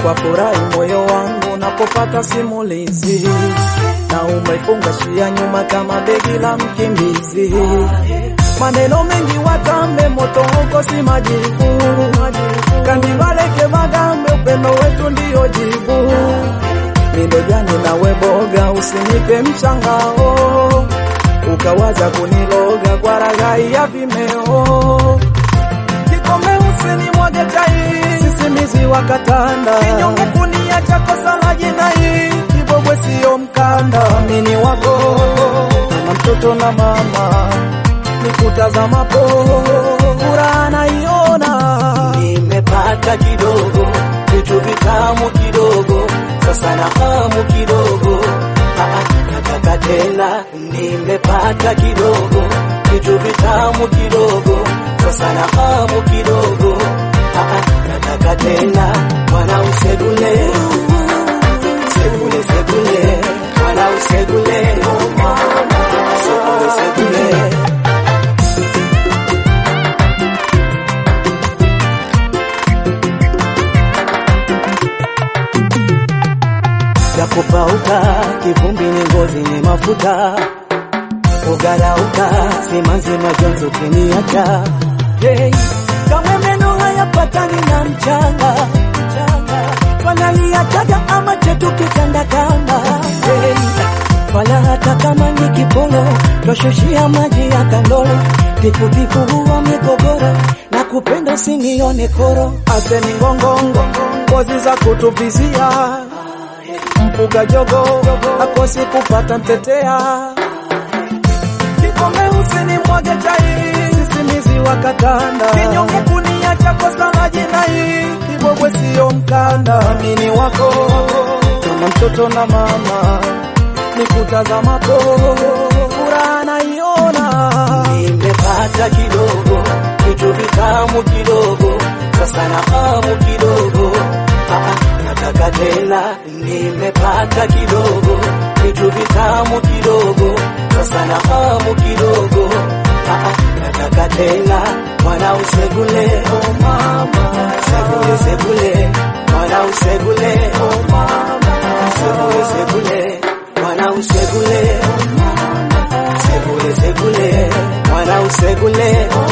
kwa furahi moyo wangu unapopata simulizi, na umeifunga shia nyuma kama begi la mkimbizi. Maneno mengi watambe, moto huko si majibu, kandivaleke magambe, upendo wetu ndiyo jibu. Mindo jani nawe boga, usinipe mshangao, ukawaza kuniloga kwa raghai ya vimeo Kikombe usinimwage chai, sisimizi wa katanda, kinyonge kuniacha kosa la jinai, kibobwe siyo mkanda, mini wako kama mtoto na mama, nikutazamapo furaha naiona, Nimepata kidogo vitu vitamu kidogo, sasa na hamu kidogo, Ah, ah, nataka tena. Nimepata kidogo vitu vitamu kidogo, sasa na hamu kidogo, Ah, ah, nataka tena. Mwana usegule segule segule, mwana usegule, oh mama, segule segule. ya kupauka, kivumbi ni ngozi ni mafuta, ugarauka, simanzi majonzi ukiniacha. Hey, kamwe meno hayapatani na mchanga, mchanga. Fanaliachaga ama chetu kitandakanga. Hey, fala hata kama ni kipolo, twashushia maji ya kandolo, tikutiku huwa migogoro, na kupenda usinione koro. aseni ngongongo, ngozi za kutuvizia, mfuga jogo akosi kupata mtetea, kikombe usinimwage chai, sisimizi wa katanda, kinyonge kuniacha kosa la jinai, kibobwe siyo mkanda, mini wako kama mtoto na mama, nikutazamapo furaha naiona. Nimepata kidogo vitu vitamu kidogo, sasa na hamu kidogo, Ah, ah, nataka tena. Nimepata kidogo vitu vitamu kidogo, sasa na hamu kidogo, Ah, ah, nataka tena. Mwana usegule, oh mama, segule segule, mwana usegule, oh mama, segule segule, mwana usegule, oh mama, segule segule, mwana usegule, oh